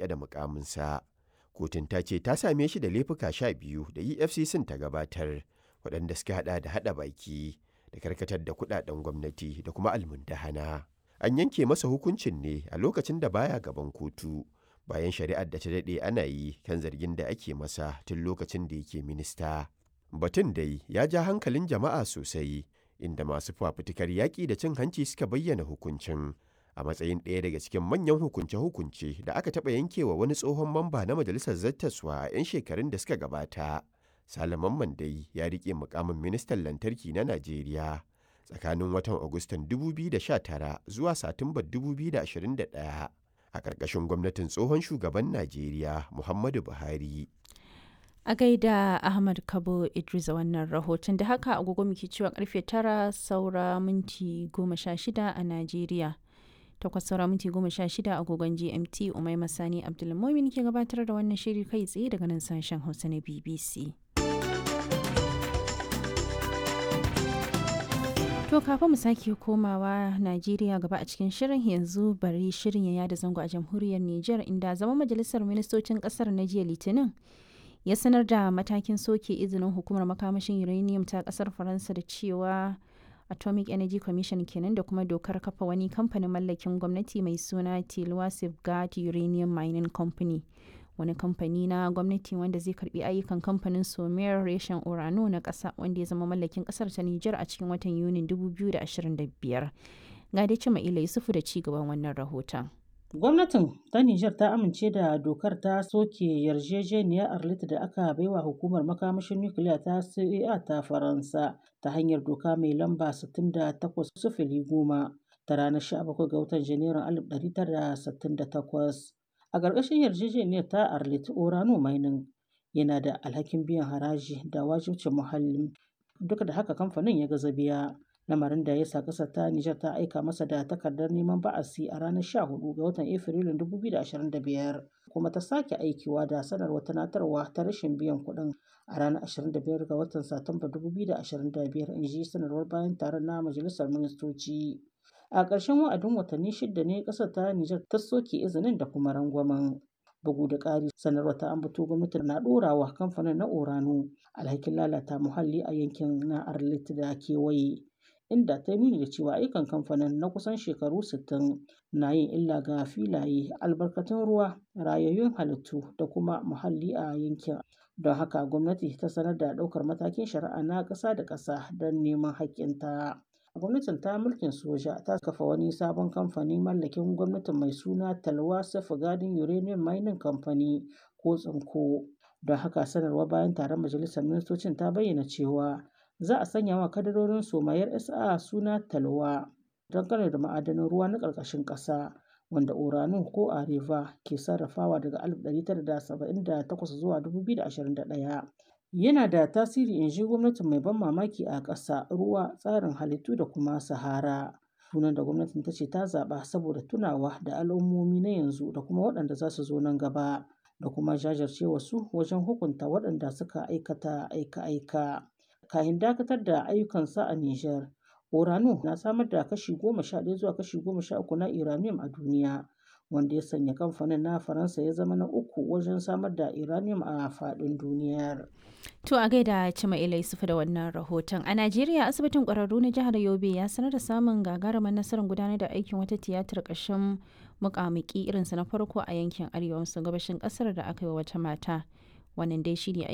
rike da mukaminsa. Kotun ta ce ta same shi da laifuka sha biyu da EFCC ta gabatar waɗanda suka hada da hada baki da karkatar da kudaden gwamnati da kuma almundahana. An yanke masa hukuncin ne a lokacin da baya gaban kotu bayan shari'ar da ta daɗe ana yi kan zargin da ake masa tun lokacin da yake minista. Batun dai ya ja hankalin jama'a sosai inda masu fafutukar yaƙi da cin hanci suka bayyana hukuncin a matsayin ɗaya daga cikin manyan hukunce-hukunce da aka taɓa yankewa wani tsohon mamba na majalisar zattaswa a 'yan shekarun da suka gabata. Salaman Mandai ya riƙe mukamin ministan lantarki na Najeriya tsakanin watan Agustan 2019 zuwa Satumbar 2021 a ƙarƙashin gwamnatin tsohon shugaban Najeriya Muhammadu Buhari. A gaida Ahmad Kabo Idris wannan rahoton da haka agogo muke cewa karfe tara saura minti goma sha shida a Najeriya. Takwas saura minti goma sha shida agogon GMT Umai Masani Abdulmumin ke gabatar da wannan shiri kai tsaye daga nan sashen Hausa na BBC. To kafin mu sake komawa Najeriya gaba a cikin shirin yanzu bari shirin ya yada zango a jamhuriyar Nijar inda zama majalisar ministocin kasar na jiya Litinin ya sanar da matakin soke izinin hukumar makamashin uranium ta kasar Faransa da cewa Atomic Energy Commission kenan da kuma dokar kafa wani kamfanin mallakin gwamnati mai suna Tilwa Safeguard Uranium Mining Company. wani kamfani na gwamnati wanda zai karbi ayyukan kamfanin somer reshen orano na ƙasa wanda ya zama mallakin ƙasar ta Nijar a cikin watan Yunin 2025. Ga dai cima ila Yusufu da ci gaban wannan rahoton. Gwamnatin ta Nijar ta amince da dokar ta soke yarjejeniyar Arlit da aka baiwa hukumar makamashin nukiliya ta CEA ta Faransa ta hanyar doka mai lamba 68 goma ta ranar 17 ga watan Janairun 1968. A ƙarƙashin yarjejeniyar ta Arlit Orano Mining yana da alhakin biyan haraji da wajibcin muhalli duk da haka kamfanin ya gaza biya. lamarin da ya sa ƙasar ta Nijar ta aika masa da takardar neman ba'asi a ranar 14 ga watan Afrilun 2025 kuma ta sake aikiwa da sanarwar tunatarwa ta rashin biyan kuɗin a ranar 25 ga watan Satumba 2025 in ji sanarwar bayan taron na Majalisar Ministoci. A ƙarshen wa'adin watanni shida ne ƙasar ta Nijar ta soke izinin da kuma rangwamen. bugu da ƙari sanarwar ta ambato gwamnati na ɗorawa kamfanin na orano alhakin lalata muhalli a yankin na arlit da kewaye inda ta nuni da cewa ayyukan kamfanin na kusan shekaru 60 na yin illa ga filaye albarkatun ruwa rayayyun halittu da kuma muhalli a yankin don haka gwamnati ta sanar da ɗaukar matakin shari'a na ƙasa da ƙasa don neman haƙƙinta. gwamnatin ta mulkin soja ta kafa wani sabon kamfani mallakin gwamnatin mai suna talwa safeguarding uranium mining company ko tsinko don haka sanarwa bayan taron majalisar ministocin ta bayyana cewa za a sanya wa kadarorin somayar sa suna talwa don kare da ma'adanan ruwa na ƙarƙashin ƙasa wanda uranu ko areva ke sarrafawa daga 1978 zuwa 2021 yana da tasiri in ji gwamnatin mai ban mamaki a ƙasa ruwa tsarin halittu da kuma sahara sunan da gwamnatin ta ce ta zaɓa saboda tunawa da al'ummomi na yanzu da kuma waɗanda za su zo nan gaba da kuma jajircewa su wajen hukunta waɗanda suka aikata aika-aika kahin dakatar da ayyukansa a Nijar. Orano na samar da kashi goma sha ɗaya zuwa kashi goma sha uku na uranium a duniya wanda ya sanya kamfanin na faransa ya zama na uku wajen samar da uranium a faɗin duniyar. To a gaida Cima Ila Yusufu da wannan rahoton. A Najeriya asibitin ƙwararru na jihar Yobe ya sanar da samun gagarumar nasarar gudanar da aikin wata tiyatar ƙashin muƙamuƙi irinsa na farko a yankin arewa maso gabashin ƙasar da aka yi wa wata mata. Wannan dai shine